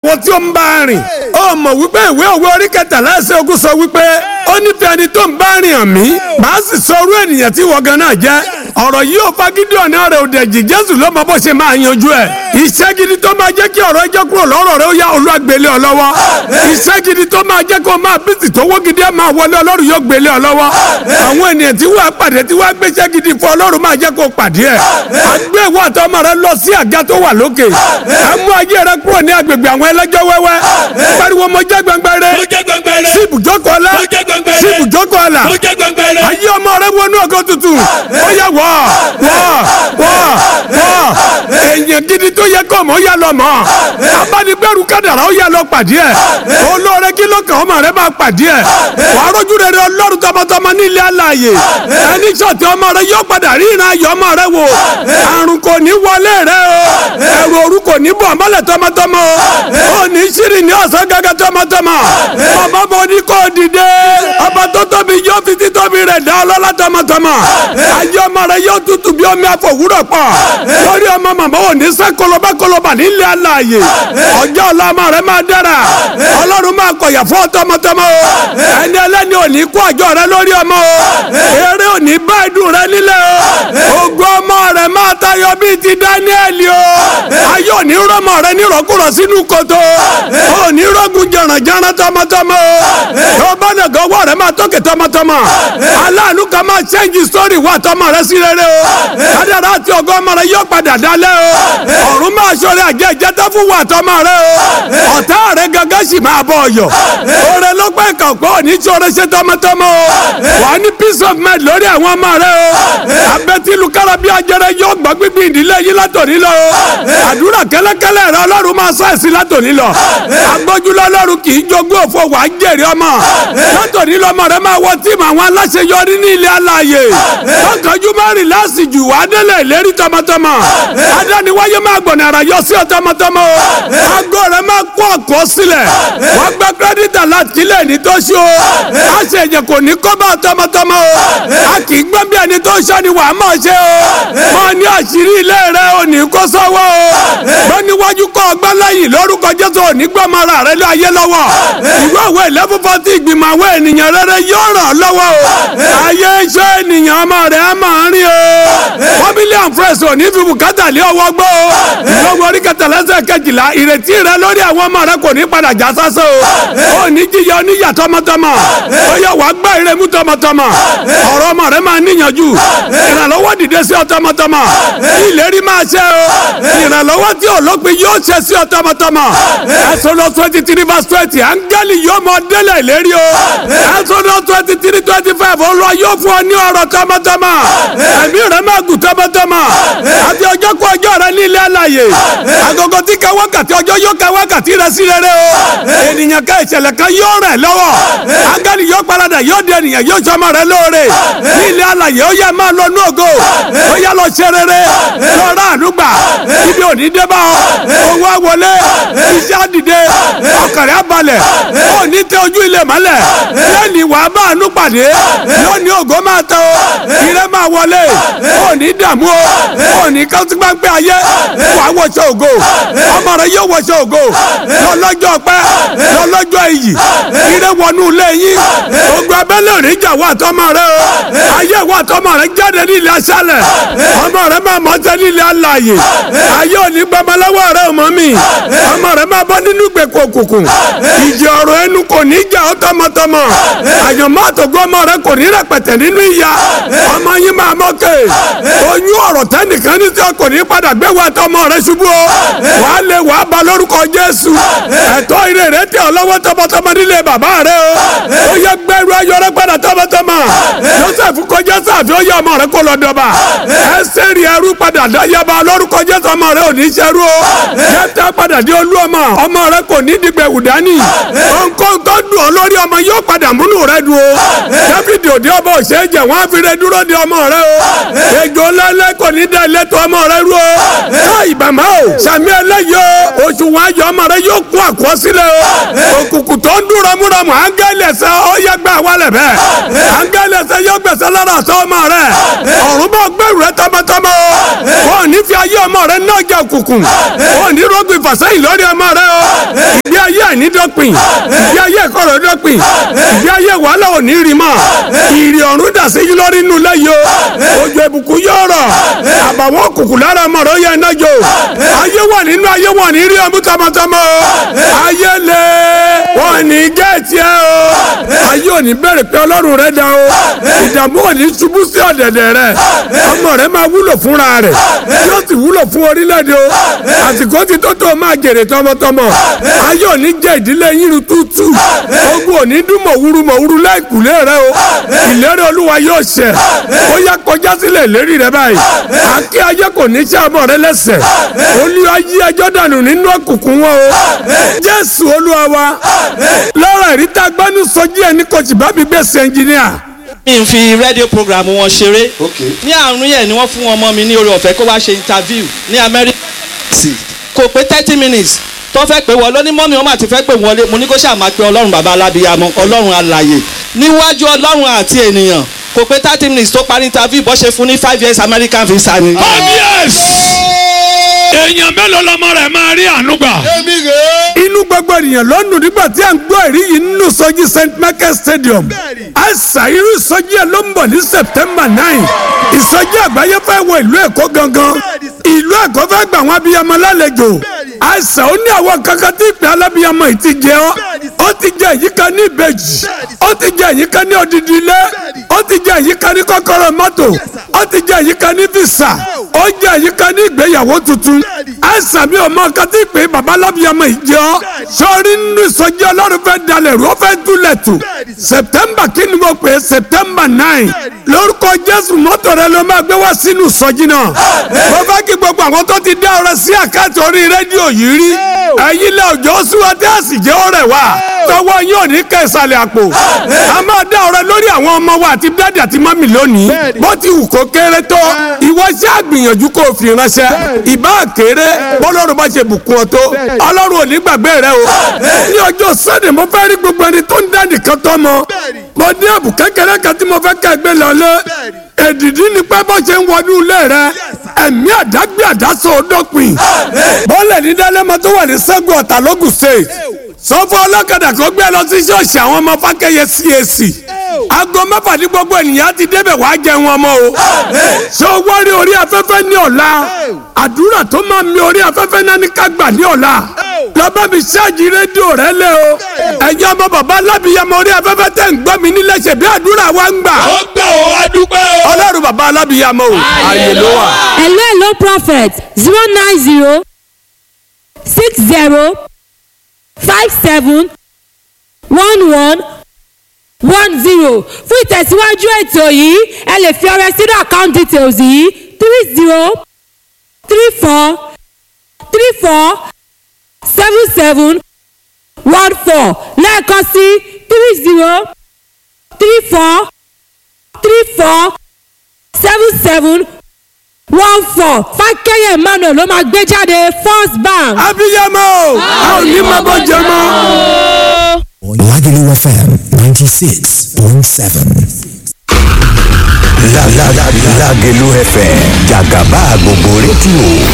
àwọn tí ó ń bá rìn ó mọ̀ wípé ìwé òwe orí kẹtàlá ẹsẹ̀ ogún sọ wípé ó nífẹ̀ẹ́ ẹni tó ń bá rìn hàn mí màá sì sọ orú ènìyàn tí wọ́n gan náà jẹ́ ọ̀rọ̀ yìí ò fagídí ọ̀nà rẹ̀ òdẹ̀jì jésù ló mọ bó ṣe máa yanjú ẹ̀ iṣẹ́ gidi tó máa jẹ́ kí ọ̀rọ̀ ẹjọ́ kúrò lọ́rọ̀ rẹ̀ ó yá olúwàgbélé ọ lọ́wọ́ iṣẹ́ gidi tó máa jẹ́ kó máa bísí tó wó gidi ẹ̀ máa wọlé ọlọ́run yóò gbélé ọ lọ́wọ́ àwọn ènìyàn tí wọ́n á pàdé tí wọ́n á gbéṣẹ́ gidi fún ọlọ́run máa jẹ́ kó pàdé ẹ̀ àgbẹ̀ ìwọ àtọmọ rẹ lọ sí àga tó wà lókè ẹ mú ayé rẹ kúrò ní agbègbè àwọn ẹlẹ́jọ́ wẹ́wẹ́ pariwo mo jẹ́ gbẹngbẹrẹ mo jẹ́ gbẹngbẹrẹ. sí ibùjókòó ọlá mo jẹ́ gbẹngbẹrẹ. sí ibùjókòó ọlá mo jẹ́ gbẹngbẹrẹ. ayé ọmọ rẹ wọnú ọgọ tuntun ó yẹ wọ wọ wọ wọ èèyàn gidi tó yẹ kọ́ mọ́ ó yà lọ mọ́ abánigbẹ́rù kádàrá ó yà lọ pàdé ẹ̀ olóore kí ló kàn ọmọ rẹ máa pàdé ẹ̀ wàá rọ́jú rere ọlọ́run tọmọtọmọ nílé alààyè ẹni sọ̀tì ọmọ rẹ yóò padà rí ìran ayọ̀ ọmọ rẹ wò àrùn kò ní wọlé rẹ o ẹ̀rù òru kò ní bọ̀ mọ́lẹ̀ tọmọtọmọ o ò ní sírì ní ọ̀sán gẹ́gẹ́ tọmọtọmọ ọmọ bọ ní kò dìde ọba tó tóbi yóò fi títóbi rẹ̀ dá ọlọ́lá tọmọtọmọ ayé ọmọ rẹ yóò tutù bí omi àfọwúrọ̀ pọ̀ lórí ọmọ màmá ò ní sẹ́ kọlọba kọlọba nílé alààyè ọjọ́ ọ̀la ọmọ rẹ máa dára ọlọ́run máa kọ̀yà fún tọmọtọmọ o ẹni ẹlẹ́ni ò ní kó àjọ rẹ lórí ọmọ o eré ò ní bá ìdùn rẹ nílẹ̀ o ògo ọmọ rẹ máa tayọ bíi ti dáníẹ́lì o ayé ò ní rọmọ rẹ nírọ̀kúrọ̀ sínú kòtò ò ní rọ́gùn jẹ̀rànjẹ̀rán tọmọtọmọ o tó bá nàgọ́ ọwọ́ rẹ máa tókè tọmọtọmọ aláàánú kan máa ṣẹ́ǹjì sítórì wà tọmọ rẹ sí rere o kádàrá àti ògo ọmọ rẹ yóò padà dalẹ̀ o ọ̀run máa ṣọlẹ̀ àjẹ́ ìjẹ́tọ́ fún wà tọmọ rẹ o ọ̀tá rẹ gangan sì máa bọ̀ ọ̀yọ̀ oore ló pẹ́ kàn pé òní ṣoore ṣe tọmọtọmọ o wà ní peace of mind lórí àwọn ọmọ rẹ o abẹ́tílu kárábí ajẹrẹ yóò gbọ́ gbígbí ìdílé yìí látòní lọ o àdúrà kẹ́lẹ́kẹ́lẹ́ rẹ ọlọ́run máa sọ ẹ̀sìn látòní lọ agbójúlọ ọlọ́run kì í jogún òfò wàá jèrè ọmọ látòní lọmọ rẹ máa wọ tíìmù àwọn aláṣeyọrí ní ilé alààyè tọkànjú márùn láàsì jù wá délé ìlérí tọmọtọmọ adániwáyé máa gbọ̀nà ara yọ sí ọ tọmọtọmọ o aago rẹ máa kó ọkọ sílẹ̀ wọ́n gbẹ kírẹ́dítà láti kílẹ̀ ní tó ṣe o a ṣe èyàn kò ní kó bá ọ tọmọtọmọ o a kì í gbọ́n bí ẹni tó ṣọ́ ni wàá mọ̀ ṣe o mọ ní àṣírí ilé rẹ ò ní kó sọ́wọ́ o gbọ́n níwájú kọ́ ọgbẹ́ lẹ́yìn lórúkọ jésù ò ní gbọ́n mọ́ra rẹ lé ayé lọ́wọ́ ìwé ìwé ìlẹ́fúnfọ́ tí ìgbìmọ̀ àwọn ènìyàn rere yóò ràn ọ́ lọ́wọ́ o ayé iṣẹ́ ènìyàn ọmọ rẹ̀ á máa rí o family and friends ò ní fi bùkátà lé ọwọ́ gbọ́ o ìlọ́wọ́ orí kẹtàlẹ́sẹ̀ kejìlá ìrètí rẹ lórí àwọn ọmọ rẹ kò ní padà já sásán o ò ní jíyọ oníyà tọmọtọmọ ó yẹ wàá gbá ìrẹmú tọmọtọmọ ọ̀rọ̀ ọmọ rẹ máa níyànjú ìrànlọ́wọ́ dìde sí ọ tọmọtọmọ ìlérí máa ṣe o ìrànlọ́wọ́ tí olópin yóò ṣe sí ọ tọmọtọmọ Exodus twenty three verse twenty áńgẹ́lì yóò mọ délẹ̀ ìlérí o Exodus twenty three twenty five olúwa yóò fún ọ ní ọ̀rọ̀ tọmọtọmọ ẹ̀mí rẹ máa gùn tọmọtọmọ àti ọjọ́ kú ọjọ́ rẹ ní ilé àlàyé agogo tí ka wákàtí ọjọ́ yóò ka wákàtí rẹ sí rere o ènìyàn ká ìṣẹ̀lẹ̀ kan yóò rẹ̀ lọ́wọ́ áńgẹ́lì yóò paradà yóò di ènìyàn yóò sọmọ rẹ lóore ní ilé àlàyé ó yẹ máa lọ ní ògo ó yẹ lọ ṣe rere lọ́ra àdúgbà ibi òní dé bá ọ owó àwọlé iṣẹ́ àdìde ọkàrẹ́ àbalẹ̀ ó ní tẹ ojú ilé mọ́lẹ̀ lẹ́ni wàá bá àánú pàdé lónìí ògo máa tẹ o ire máa wọlé ó ní dààmú o ó ní kásígbàgbé ayé wàá wọṣọ ògo ọmọ rẹ yóò wọṣọ ògo lọ́lọ́jọ́ pẹ́ lọ́lọ́jọ́ iyì ire wọnú ilé yín ogun abẹ́lé òní jà wà tọmọ rẹ o ayé wà tọmọ rẹ jáde ní ilé aṣálẹ̀ ọmọ rẹ máa mọ tẹ ní ilé alààyè ayé òní gbọmọlọ́wọ́ rẹ ọmọ mi ọmọ rẹ máa bọ́ nínú ìgbèkùn òkùnkùn ìjì ọ̀rọ̀ ẹnu kò ní jà ọ́ tọmọtọmọ àyànmọ́ àtògbọ́ ọmọ rẹ kò ní rẹpẹtẹ nínú ìyá ọmọ yín máa mọ́kè oyún ọ̀rọ̀ tẹ́nìkan ní tí kò ní padà gbé wa tọmọ rẹ ṣubú o wàá lè wàá ba lórúkọ Jésù ẹ̀tọ́ ire rẹ tẹ ọ lọ́wọ́ tọmọtọmọ nílé bàbá rẹ o ó yẹ gbẹrú ayọrẹ padà tọmọtọmọ Joseph kọjá sáàfin ó yẹ ọmọ rẹ kó lọ dọba ẹsẹ rí ẹrú padà dáyàbá lórúkọ Jésù ọmọ rẹ ò ní ṣẹrú o jẹta padà dé olú ọmọ ọmọ rẹ kò ní dìgbẹ wùdání nǹkan tó dùn ọ lórí ọmọ yóò padà múnú rẹ dùn o Dáfídì òde ọba òṣèjẹ wọn á fi rẹ dúró de ọmọ rẹ o ejò lẹ́lẹ́ kò ní dá ilé tó ọmọ rẹ rú o káì bàmá o sàmì ẹlẹ́yìí o oṣù wọn ayọ̀ ọmọ rẹ yóò kún àkọsílẹ̀ o òkùnkùn tó ń dún ramúramù áńgẹ́lì ẹ̀sẹ̀ ó yẹ gbà wálẹ̀ bẹ́ẹ̀ áńgẹ́lì ẹ̀sẹ̀ yóò gbẹ̀sẹ̀ lára àtọ́ ọmọ rẹ ọ̀run bá gbẹ̀rù rẹ tọmọtọmọ o wọn ò ní fi ayé ọmọ rẹ náà jẹ òkùnkùn wọn ò ní rọ́gbìn fàṣẹ́yìn lórí ọmọ rẹ o àìní dọ́pin ìgbé ayé ìkọ̀rọ̀ dọ́pin ìgbé ayé wàhálà ò ní rí mọ́ ìrì ọ̀run dà sí lórí inú lẹ́yìn o òjò ìbùkún yóò rọ̀ àbàwọ́n òkùnkùn lára mọ̀rọ̀ yẹn náà jò ayé wà nínú ayé wọn ní rí ọmú tọmọtọmọ o ayé lè wọn ní gẹ̀ẹ́tì ẹ o ayé ò ní bẹ̀rẹ̀ pé ọlọ́run rẹ dá o ìdààmú ò ní ṣubú sí ọ̀dẹ̀dẹ̀ rẹ ọmọ rẹ máa wúlò fúnra rẹ yóò sì wúlò fún orílẹ̀-èdè o àsìkò ti tó tó máa jèrè tọmọtọmọ ayé ò ní jẹ ìdílé yín tútù ogun ò ní dún mọ̀wúrú mọ̀wúrú láìkùlé rẹ o ìlérí olúwa yóò ṣẹ ó yá kọjá sílẹ̀ ìlérí rẹ báyìí àkí ayé kò ní ṣe ọmọ rẹ lẹ́sẹ̀ olúwa yí ẹjọ́ dànù nínú òkùnkùn wọn o jésù olúwa wa lọ́rọ̀ ìríta gbánú sọjí ẹni kọ̀ọ̀tì bá mi gbèsè ẹnjìníà mi n fi rédíò program wọn ṣeré ní àrùn yẹn ni wọ́n fún ọmọ mi ní oore ọ̀fẹ́ kó wá ṣe interview ní Amẹ́ríkà kò pé thirty minutes tó fẹ́ pé wọlé ní mọ́mí wọn máa ti fẹ́ pé wọlé mo ní kó ṣáà máa pe ọlọ́run bàbá alábíyamọ ọlọ́run alàyè níwájú ọlọ́run àti ènìyàn kò pé thirty minutes tó parí interview bó ṣe fún ní five years American visa ni. obvious èèyàn mélòó lọmọ rẹ máa rí àánú gbà. inú gbogbo ènìyàn ló nù nígbà tí à ń gbọ́ èrí yìí nínú sọjí st michael stadium àìsàn irú ìsọjí ẹ ló ń bọ̀ ní september nine ìsọjí àgbáyé fẹ́ wọ ìlú èkó gangan ìlú èkó fẹ́ gbà wọn abiyamọ lálejò àìsàn ó ní àwọn kankan tí ìpè alábiyamọ yìí ti jẹ ọ́ ó ti jẹ èyí kan ní ìbejì ó ti jẹ èyí kan ní odidi ilé ó ti jẹ èyí kan ní kọ́kọ́rọ́ mọ́tò ó ti jẹ èyí kan ní visa ó jẹ èyí kan ní ìgbéyàwó tuntun àìsàn mi ò mọ nǹkan tí ìpè bàbá alábiyamọ yìí jẹ ọ́ sọrí nínú ìsọjí ọlọ́run fẹ́ dalẹ̀ rú ó fẹ́ dúlẹ̀ tù september kí ni mo pè é september nine lórúkọ jésù mọ́tò rẹ ló máa gbé wá sínú ìsọjí náà mo fẹ́ kí gbogbo àwọn tó ti dá ọrẹ sí àkáǹtì orí rédíò yìí rí ẹ̀yin lẹ òjò súnwọ́n tí a sì jẹ́ ọrẹ wa tọwọ́ yín ò ní kẹ́ ìsàlẹ̀ àpò a máa dá ọrẹ lórí àwọn ọmọ wa àti dáàdì àti mọ́mì lónìí bó ti wù kó kéré tó ìwọ ṣe àgbìyànjú kó o fi ránṣẹ́ ìbá kéré bọ́lọ́run bá ṣe bùkún ọ tó ọlọ́run ò ní gbàgbé rẹ o ní ọjọ́ sẹ́dẹ̀ mo fẹ́ rí gbogbo ẹni tó ń dá nìkan tọ́ mọ mo ní ẹ̀bùn kékeré kan tí mo fẹ́ kẹ́ gbé lọ́lé èdìdí ni pé bó ṣe ń wọnú ilé rẹ ẹ̀mí àdágbé àdásọ ọdọ́pin bọ́ọ̀lẹ̀ ní dálẹ́mọ tó wà ní sẹ́gun ọ̀tà lógùn state sọ́fọ́ ọlọ́kadà kó gbé lọ sí ṣọ́ọ̀ṣì àwọn ọmọ fákẹ́yẹ CAC aago mẹ́fà ní gbogbo ènìyàn ti débẹ̀ wàá jẹun ọmọ o ṣé o wá rí orí afẹ́fẹ́ ní ọ̀la àdúrà tó máa mi orí afẹ́fẹ́ náà ní ká gbà ní ọ̀la lọ́bẹ̀ mi ṣáàjì rédíò rẹ lé o ẹ̀yin ọmọ bàbá alábìyamọ orí afẹ́fẹ́ tẹ̀ ń gbọ́ mi nílé ṣe bí àdúrà wa ń gbà. ó gbà ó wá dúpẹ́ o. ọlọ́run bàbá alábìyamọ o ààyè ló wà. hello hello prophet zero nine zero six zero five seven one one one zero fún ìtẹ̀síwájú ètò yìí ẹ lè fi ọrẹ sínú account details yìí three zero three four three four seven seven one four lẹ́ẹ̀kan sí three zero three four three four seven seven one four fákẹ́yẹ̀ emmanuel ló máa gbé jáde first bank. abiyamọ o a ò ní máa bọ́ jẹ mọ́. Lagelu FM 96.7. Lagelu FM jàgàbá gbogbo rédíò